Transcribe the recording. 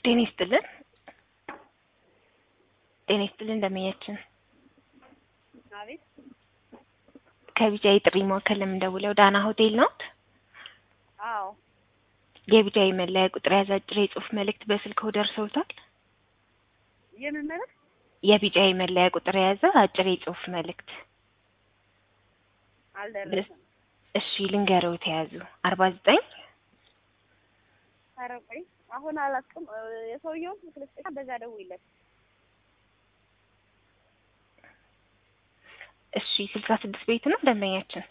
ጤና ይስጥልን። ጤና ይስጥልን እንደምኛችን አቤት ከቢጃይ ጥሪ ማዕከል ለምንደውለው ዳና ሆቴል ነው። አዎ የቢጃይ መለያ ቁጥር የያዘ አጭር የጽሁፍ መልእክት በስልክዎ ደርሰውታል? የምን መልዕክት? የቢጃይ መለያ ቁጥር የያዘ አጭር የጽሁፍ መልእክት። አልደረሰም። እሺ ልንገረው ተያዙ አርባ ዘጠኝ ኧረ ቆይ አሁን አላውቅም። የሰውየውን ስልክ ልስጥና በዛ ደውይለት። እሺ ስልሳ ስድስት ቤት ነው ደንበኛችን